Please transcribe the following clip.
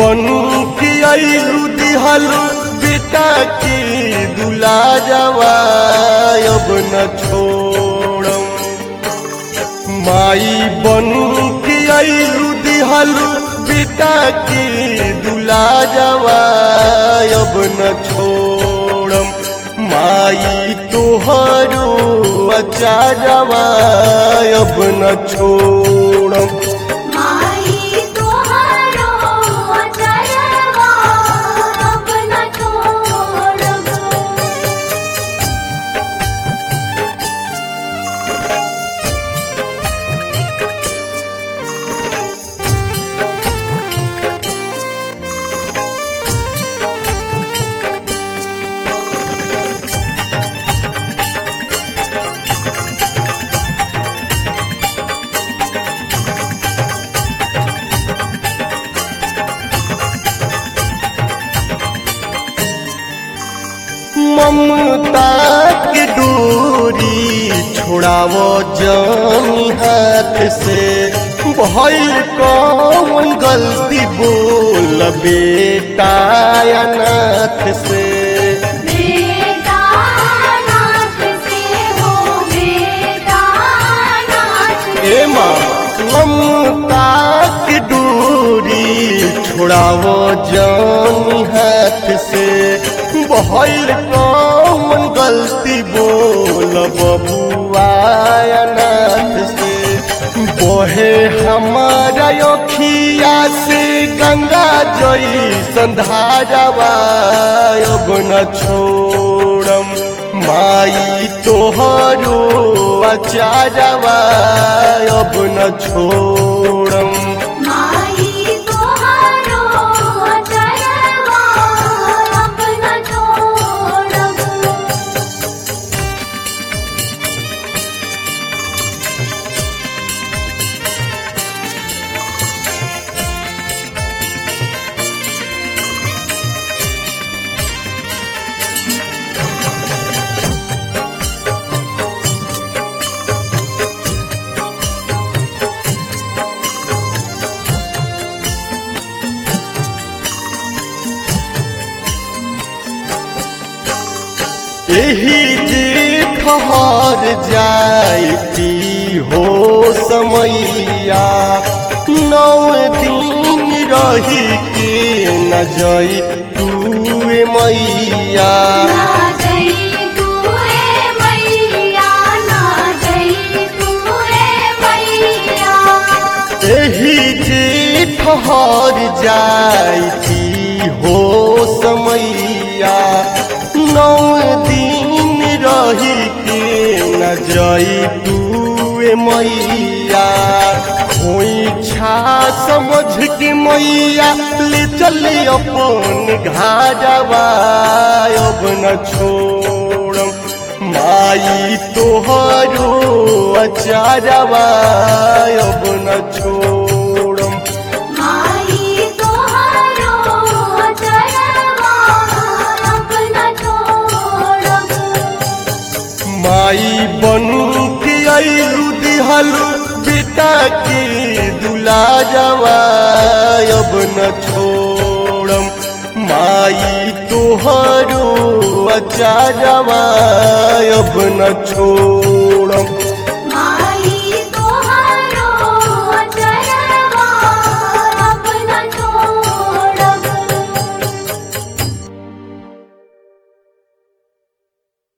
बन के आइलू दिहलू बेटा के दुला जावा अब न छोड़म माई बन के आइलू दिहलू बेटा के दुला जावा अब न छोड़म माई तोहरो अचारवा अब न छोड़म माई तोहारो अचरवा अब न छोड़ब ममता के डोरी छोड़ावो जानी हाथ से भइल कौन गलती बोल बेटा अनाथ से बेटा नाथ से हो बेटा नाथ से ए माँ ममता के डोरी छोड़ावो जानी हाथ से भइल कौन गलती बोल बबुआ अनाथ से बहे हमारा अखिया से गंगा जई संधारवा अब न छोड़म माई तोहरो अचारवा अब न छोड़म माई तोहारो अचरवा अब न छोड़ब एही जे ठहर जाती हो समैया नौ दिन रही के न जाई तूए मैया ना जई तूए मैया ना जई तूए मैया एही जे ठहर जाती हो समैया नौ दिन रही के न जाई तूए मैया कोई छा समझ के मैया ले चले अपन घाजवा अब न छोड़म माई तोहरो अचारवा अब न छोड़म माई तोहारो अचरवा अब न छोड़ब माई बन के आइलू दिहलू बेटा के दुला जावा अब न छोड़म माई तोहरो अचारवा अब न छोड़